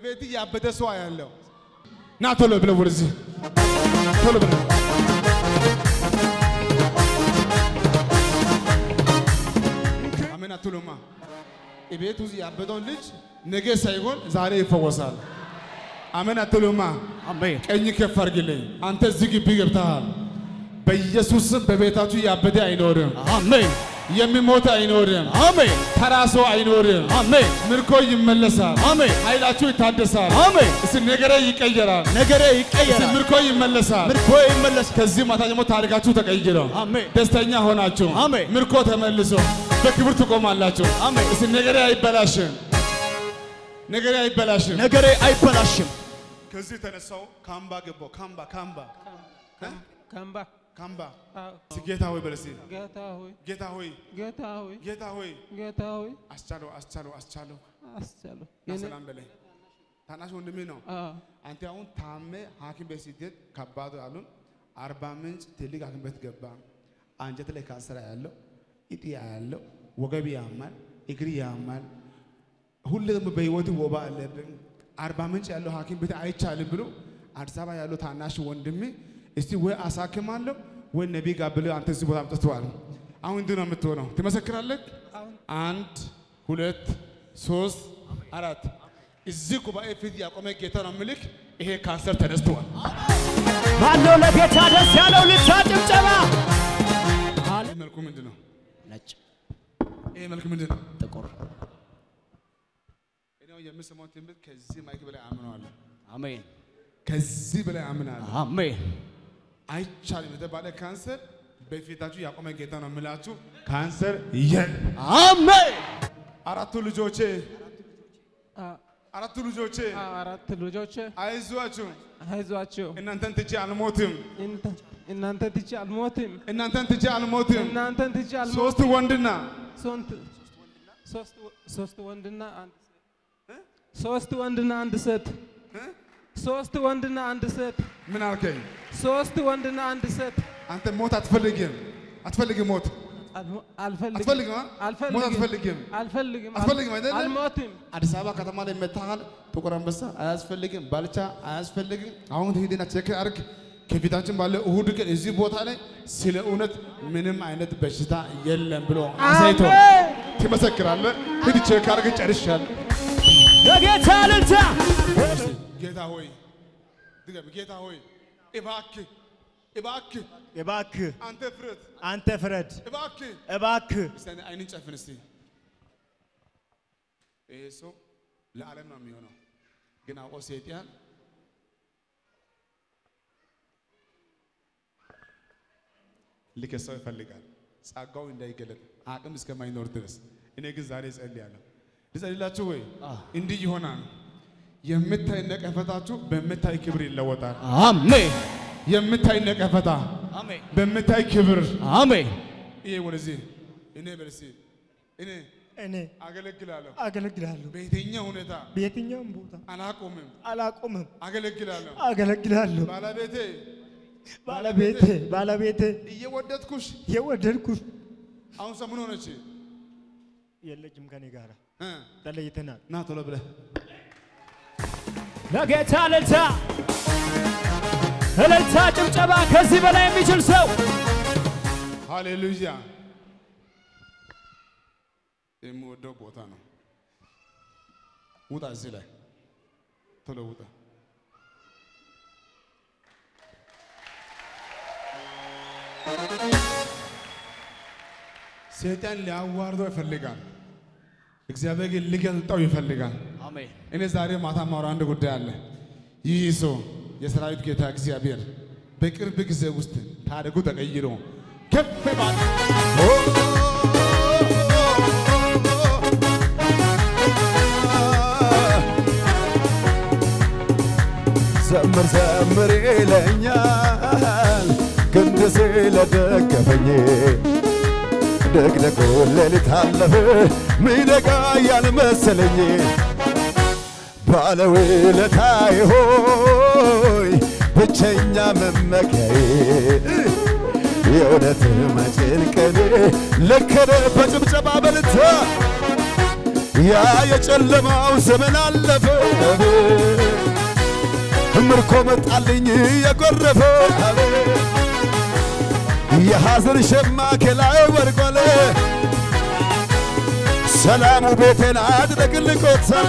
እቤት ያበደ ሰው ያለው ና ቶሎ ብለህ ወደዚህ ቶሎ ብለህ አሜን አትሉማ? እቤት ውስጥ ያበደውን ልጅ ነገ ሳይሆን ዛሬ ይፈወሳል። አሜን አትሉማ? አሜን ቀኝ ከፍ አድርግልኝ። አንተ እዚህ ግቢ ገብተሃል። በኢየሱስ ስም በቤታችሁ ያበደ አይኖርም፣ አሜን የሚሞት አይኖርም፣ አሜን ተራ ሰው አይኖርም። አሜን ምርኮ ይመለሳል፣ አሜን ኃይላችሁ ይታደሳል፣ አሜን እስቲ ነገሬ ይቀየራል፣ ነገሬ እስቲ ይቀየራል ምርኮ ይመለሳል። ምርኮ ይመለስ ከዚህ ማታ ደግሞ ታሪካችሁ ተቀይሮ አሜን ደስተኛ ሆናችሁ አሜን። ምርኮ ተመልሶ በክብር ትቆማላችሁ። አሜን። እስቲ ነገሬ አይበላሽም፣ ነገሬ አይበላሽም። ነገሬ አይበላሽም ከዚህ ተነሳው ካምባ ገባው። ካምባ ካምባ ካምባ ካምባ አዎ፣ እስቲ ጌታ ሆይ በለሲ ጌታ ሆይ ጌታ ሆይ ጌታ ሆይ ጌታ ሆይ ጌታ ሆይ አስቻለው አስቻለው አስቻለው አስቻለሁ። ና የኔ- ሰላም በለኝ። ታናሽ ወንድሜ ነው። አዎ፣ አንተ አሁን ታሜ ሐኪም ቤት ስትሄድ ከባዱ አሉን። አርባ ምንጭ ትልቅ ሐኪም ቤት ገባ። አንጀት ላይ ካንሰር ያለው እጢ ያለው ወገብ ያማል፣ እግር ያማል። ሁሌ ደግሞ በህይወት ወባ አለብን። አርባ ምንጭ ያለው ሐኪም ቤት አይቻልም ብሎ አዲስ አበባ ያለው ታናሽ ወንድሜ እስቲ ወይ አሳክማለሁ ወይ ነቢ ጋር ብለህ አንተ እዚህ ቦታ አምጥተዋል። አሁን እንዲህ ነው የምትሆነው። ትመሰክራለህ። አንድ ሁለት ሶስት አራት እዚህ ጉባኤ ፊት ያቆመ ጌታ ነው ምልክ ይሄ ካንሰር ተነስተዋል። ማነው ለጌታ ደስ ያለው ልታ ጭብጨባ ይህ መልኩ ምንድን ነው? ነጭ ይሄ መልክ ምንድን ነው? ጥቁር እኔ የምሰማው ትምህርት ከዚህ ማይክ በላይ አምነዋለሁ። አሜን ከዚህ በላይ አምናለሁ። አሜን አይቻልም የተባለ ካንሰር በፊታችሁ ያቆመ ጌታ ነው የምላችሁ። ካንሰር የል አሜን አራቱ ልጆቼ አ- አራቱ ልጆቼ አ- አራት ልጆች አይዟችሁ፣ አይዟቸው፣ እናንተን ትቼ አልሞትም፣ እንተ- እናንተ ትቼ አልሞትም፣ እናንተን ትቼ አልሞትም። እናንተን ትቼ አልሞትም። ሶስት ወንድና ሶስት ሶስት ወ- ሶስት ወንድና አንድ ሴት ሶስት ወንድና አንድ ሴት ሶስት ወንድና አንድ ሴት ምን አልከኝ? ሶስት ወንድና አንድ ሴት አንተ ሞት አትፈልግም፣ አትፈልግም ሞት አልሞ- አልፈልግም አትፈልግም አ? አልፈልግም ሞት አትፈልግም። አልፈልግም አትፈልግም አይደለ? አልሞትም አዲስ አበባ ከተማ ላይ መታሃል። ጥቁር አንበሳ አያስፈልግም፣ ባልቻ አያስፈልግም። አሁን ሂድና ቼክ አድርግ። ከፊታችን ባለ እሁድ ቀን እዚህ ቦታ ላይ ስለ እውነት ምንም አይነት በሽታ የለም ብሎ አሳይቶ አሜን ትመሰክራለህ። ሂድ ቼክ አድርግ። ጨርሻለሁ። ለጌታ ልልታ ጌታ ሆይ ድገም። ጌታ ሆይ እባክህ እባክህ እባክህ አንተ ፍረት አንተ ፍረድ፣ እባክህ እባክህ እስቲ አንዴ አይንን ጨፍን እስቲ። ይሄ ሰው ለዓለም ነው የሚሆነው፣ ግን አውቆ ሰይጣን ሊከሰው ይፈልጋል። ጸጋው እንዳይገለጥ አቅም እስከማይኖር ድረስ። እኔ ግን ዛሬ እጸልያለሁ። ልጸልላችሁ ወይ? እንዲህ ይሆናል። የምታይ ነቀፈታችሁ በምታይ ክብር ይለወጣል። አሜን የምታይ ነቀፈታ አሜን በምታይ ክብር አሜን ይሄ ወደዚህ እኔ በልሲ እኔ እኔ አገለግላለሁ። አገለግላለሁ። በየትኛው ሁኔታ በየትኛውም ቦታ አላቆምም፣ አላቆምም፣ አገለግላለሁ። አገለግላለሁ። ባለቤቴ ባለቤቴ ባለቤቴ እየወደድኩሽ የወደድኩሽ አሁን ሰሙን ሆነች የለችም ከኔ ጋር እ ተለይተናል። ና ቶሎ ብለህ ለጌታ እልልታ እልልታ ጭብጨባ ከዚህ በላይ የሚችል ሰው ሃሌሉያ። የምወደው ቦታ ነው። ውጣ፣ እዚህ ላይ ቶሎ ውጣ። ሰይጣን ሊያዋርደው ይፈልጋል። እግዚአብሔር ግን ሊገልጠው ይፈልጋል። አሜን እኔ ዛሬ ማታ ማውራ አንድ ጉዳይ አለ። ይህ ሰው የሰራዊት ጌታ እግዚአብሔር በቅርብ ጊዜ ውስጥ ታሪኩ ተቀይሮ ከፍ ባለ ዘምር ዘምር ይለኛል ክንድ ስለደገፈኝ ደግደጎ ሌሊት አለፈ ሚነጋ ያልመሰለኝ ባለውለታዬ ሆይ ብቸኛ መመኪያዬ የእውነት መጭንቀኔ ለከረ በጭብጨባ በልታ ያ የጨለማው ዘመን አለፈ ምርኮ መጣልኝ የጎረፈ የሐዘን ሸማ ከላይ ወርቋል ሰላሙ ቤቴን አድረግልቆታል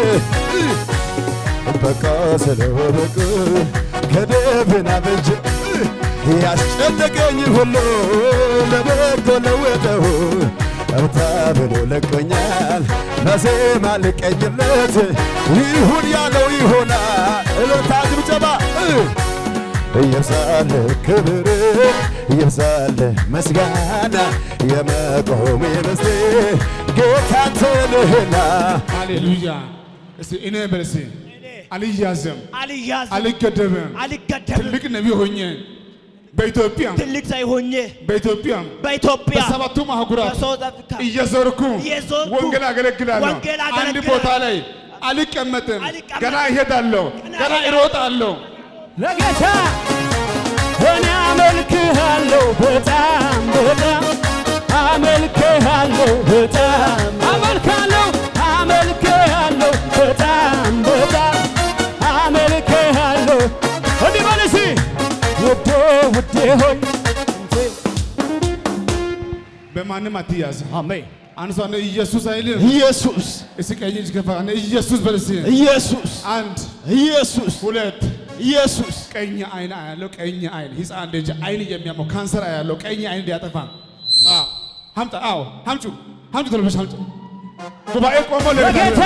በቃ ስለወደቅ ከደብና በጀ ያስጨነቀኝ ሁሉ ለበጎ ለወጠው እርታ ብሎ ለቆኛል ለዜማ ልቀኝለት ይሁን ያለው ይሆናል እልልታ ጭብጨባ ይብዛል ክብር ይብዛል ምስጋና የመቆሜ ምስቴ ጌታ ትልህና ሃሌሉያ። እስቲ እኔ በል እስቲ አልያዝም፣ አልያዝም፣ አልገደብም። አልገደብም። ትልቅ ነቢይ ሆኜ በኢትዮጵያ ትልቅ ሰው ሆኜ በኢትዮጵያ በኢትዮጵያ በሰባቱም አህጉራት በሳውዝ አፍሪካ እየዞርኩ እየዞርኩ ወንጌል አገለግላለሁ። ወንጌል አንድ አገለግላለሁ። ቦታ ላይ አልቀመጥም፣ አልቀመጥም። ገና እሄዳለሁ፣ ገና እሮጣለሁ። ለጌታ እኔ አመልክሃለሁ በጣም በጣም አመልክሃለሁ በጣም አመልክሃለሁ አመልክሃለሁ በጣም በጣም አመልክሃለሁ እንዲህ በል እስኪ ውዴ ውዴ ሆይ በማንም አትያዝ። አሜን አንድ ሰው አንድ ኢየሱስ አይልም። ኢየሱስ እስቲ ቀኝ እጅ ከፋ አንድ ኢየሱስ በል እስቲ። ኢየሱስ አንድ ኢየሱስ ሁለት ኢየሱስ ቀኝ አይን አያለው። ቀኝ አይን ህፃን ልጅ አይን የሚያመው ካንሰር አያለው። ቀኝ አይን ሊያጠፋ አዎ፣ ሀምጣ አዎ፣ ሀምጩ ሀምጩ ቶሎ ብለሽ ሀምጩ። ጉባኤ ቆሞ በጌታ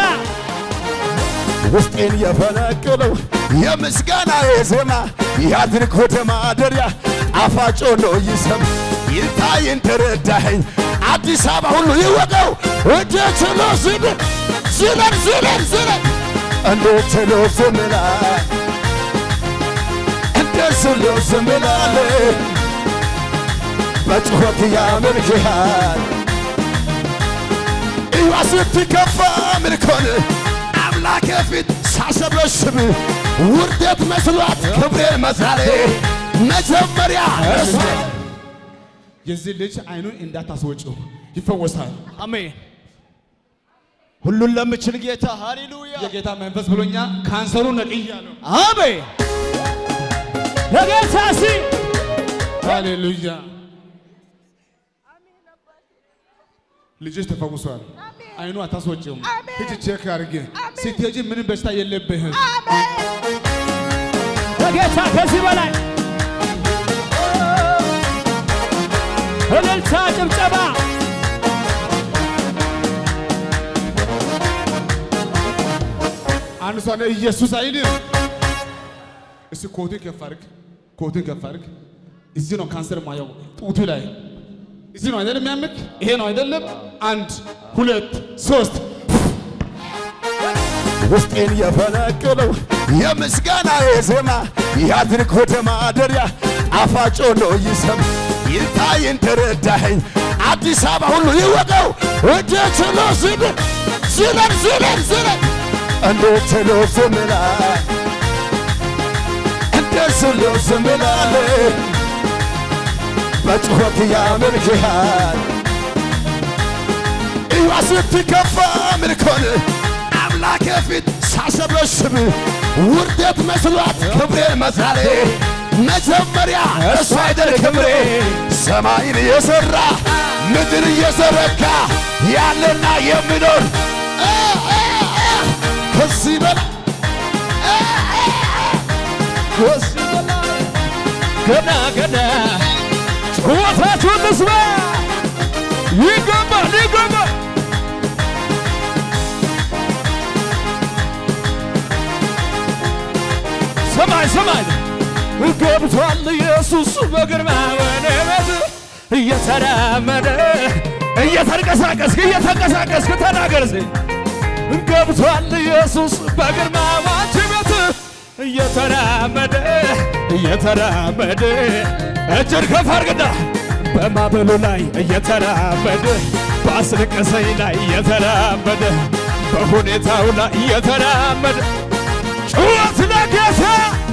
ውስጤን የፈነቅለው የምስጋና ዜማ ያድርግ ወደ ማደሪያ ጣፋጭ ሆኖ ይሰማ ይታይን ተረዳኸኝ አዲስ አበባ ሁሉ ይወቀው እደ ችሎ ዝብል ዝለል ዝለል ዝለል እንደ ችሎ ዝምላል እንደ ችሎ ዝምላል በጩኸት ያመልክሃል እዩዋ ስትከፋ ምልኮን አምላኬ ፊት ሳሰበስብ ውርደት መስሏት ክብሬን መዛሬ መጀመሪያ እሱ የዚህ ልጅ አይኑን እንዳታስወጪው ይፈወሳል። አሜን ሁሉን ለምችል ጌታ ሃሌሉያ የጌታ መንፈስ ብሎኛ ካንሰሩ ነቅያለሁ። አሜን ለጌታ ሲ ሃሌሉያ። ልጅሽ ተፈውሷል። አይኑ አታስወጪውም። ሂጂ ቼክ አድርጌ ስትሄጂ ምንም በሽታ የለብህም። ለጌታ ከዚህ በላይ እልልታ ጭብጨባ አንድ ሰው አለ ኢየሱስ አይልም። እስቲ ኮትን ከፍ አድርግ፣ ኮትን ከፍ አድርግ። እዚህ ነው ካንሰር ማየው ጡቱ ላይ እዚህ ነው አይደለም የሚያምክ ይሄ ነው አይደለም። አንድ ሁለት ሶስት ውስጤን የፈነቅለው የምስጋና ዜማ ያድርግ ወደ ማደሪያ ጣፋጭ ሆኖ ይሰማ ይታይን ተረዳኸኝ አዲስ አበባ ሁሉ ይወቀው እደ ችሎ ዝብል ዝለል ዝለል ዝለል እንደ ችሎ ዝምላል እንደ ችሎ ዝምላል በጩኸት ያመልክሃል እዩዋ ስትከፋ ምልኮን አምላኬ ፊት ሳሰበስብ ውርደት መስሏት ክብሬን መዛሬ መጀመሪያ እሱ አይደል ክብሬ ሰማይን የሠራ ምድር እየዘረጋ ያለና የሚኖር እ እ እ ከዚህ በላይ እ እ እ ከዚህ በላይ ገና ገና ጩኸታችሁን ልስማ ይገባል ይገባል ሰማይ ሰማይ ገብቷል ኢየሱስ በግርማ ወደ ቤት እየተራመደ እየተንቀሳቀስክ እየተንቀሳቀስክ ተናገር እስኪ ገብቷል ኢየሱስ በግርማ ባንቺ ቤት እየተራመደ እየተራመደ እጅን ከፍ አድርግና በማዕበሉ ላይ እየተራመደ በአስለቀሰኝ ላይ እየተራመደ በሁኔታው ላይ እየተራመደ ጩኸት ለጌታ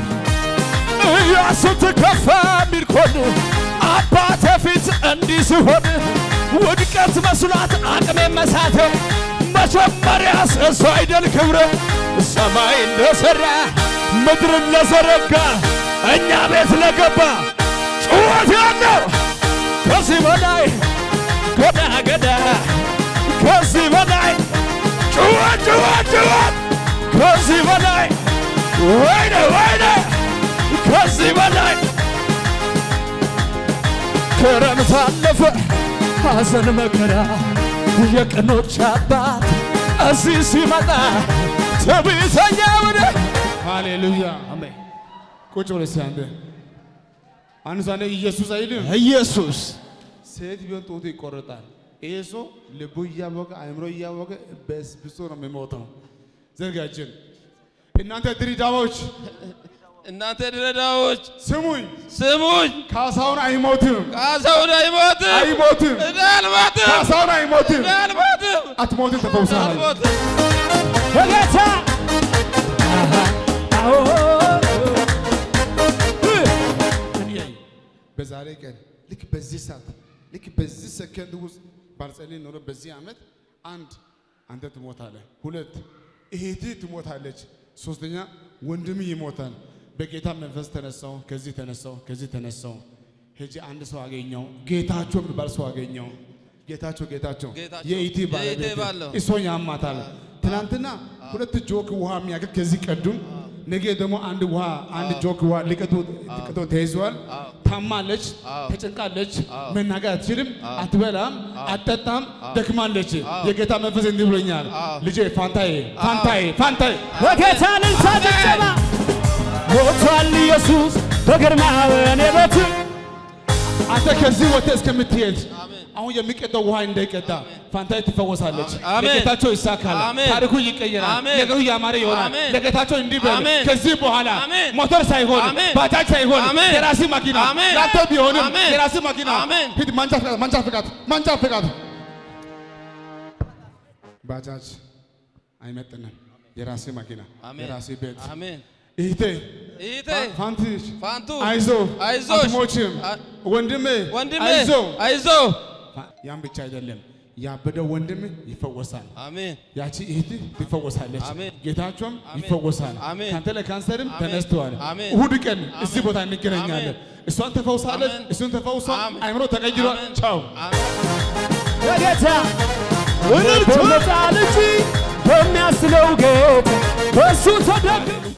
ስትከፋ ሚልኮን አባቴ ፊት እንዲህ ሲሆን ውድቀት መስሏት አቅሜ መሳት መጀመሪያ እሱ አይደል ክብረ ሰማይ እንደሰራ ምድርን ለዘረጋ እኛ ቤት ለገባ ጩኸት ያለው ከዚህ በላይ ገዳ ገዳ ከዚህ በላይ ጩኸት ጩኸት ጩኸት ከዚህ በላይ ወይኔ ወይኔ ከዚህ በላይ ክረምት አለፈ ሐዘን መከራ የቀኖች አባት እዚህ ሲመጣ ትዕቢተኛ ወደ ሃሌሉያ አሜን። ቁጭ ብለህ እስኪ አንተ አንድ ሰው አንዴ ኢየሱስ አይልም። ኢየሱስ ሴት ቢሆን ጡቱ ይቆረጣል። ይሄ ሰው ልቡ እያወቀ አእምሮ እያወቀ በስብሶ ነው የሚሞተው። ዘርጋችን እናንተ ድሪዳዎች እናንተ ድሬዳዎች ስሙኝ፣ ስሙኝ፣ ካሳውን አይሞትም፣ ካሳሁን አይሞትም፣ አይሞትም፣ እኔ አልሞትም፣ ካሳውን አይሞትም፣ እኔ አልሞትም፣ አትሞትም፣ ተፈውሰሃል። አልሞትም። በጌታ አዎ እያይ በዛሬ ቀን ልክ በዚህ ሰዓት ልክ በዚህ ሰከንድ ውስጥ ባልጸልይ ኖሮ በዚህ ዓመት አንድ አንተ ትሞታለህ፣ ሁለት እህትህ ትሞታለች፣ ሶስተኛ ወንድም ይሞታል። በጌታ መንፈስ ተነሳው፣ ከዚህ ተነሳው፣ ከዚህ ተነሳው። ሄጄ አንድ ሰው አገኘው፣ ጌታቸው የሚባል ሰው አገኘው። ጌታቸው ጌታቸው ጌታቸው፣ የኢቲ የኢቲ ባለቤት ባል ነው። እሷን ያማታል። ትናንትና ሁለት ጆክ ውሃ የሚያክል ከዚህ ቀዱም ነገ ደግሞ አንድ ውሃ አንድ ጆክ ውሃ ሊቀጡ ሊቀጡ ተይዘዋል። ታማለች፣ ተጨንቃለች፣ መናገር አትችልም፣ አትበላም፣ አትጠጣም፣ ደክማለች። የጌታ መንፈስ እንዲህ ብሎኛል፣ ልጄ ፋንታዬ ፋንታዬ ፋንታዬ በጌታ እልልታ ጭብጨባ ሞቷል ኢየሱስ በግርማ በእኔ ቤት አንተ ከዚህ ወጥተህ እስከምትሄድ አሁን የሚቀዳው ውሃ እንዳይቀዳ ፋንታዬ ትፈወሳለች። አሜን። ለጌታቸው ይሳካል። አሜን። ታሪኩ ይቀየራል። አሜን። ነገሩ ያማረ ይሆናል። አሜን። ለጌታቸው እንዲህ በል አሜን። ከዚህ በኋላ አሜን። ሞተር ሳይሆን አሜን። ባጃጅ ሳይሆን አሜን። የራሲ መኪና አሜን። ላንተ ቢሆንም አሜን። የራሲ መኪና አሜን። ሂድ ማንጫ ፍቃድ ማንጫ ፍቃድ ማንጫ ፍቃድ ባጃጅ አይመጥንም። የራሲ መኪና አሜን። የራሲ ቤት አሜን። እህቴ እህቴ ፋንትሽ ፋንቱ አይዞ አይዞሽ፣ አትሞችም አ- ወንድሜ ወንድሜ አይዞ አይዞ። ያን ብቻ አይደለም ያበደው ወንድም ይፈወሳል። አሜን ያቺ እህት ትፈወሳለች። አሜን። ጌታቸውም አሜን። ይፈወሳል። አሜን። ካንተ ለካንሰርም አሜን። ተነስተዋል። አሜን። እሁድ ቀን እዚህ ቦታ እንገናኛለን። አሜን። እሷን ተፈውሳለች፣ አሜን። እሱን ተፈውሷል። አሜን። አይምሮ ተቀይሯል። አሜን። ቻው አሜን። በጌታ በመጣ ልጅ በሚያስለው ጌታ በእሱ ተደግ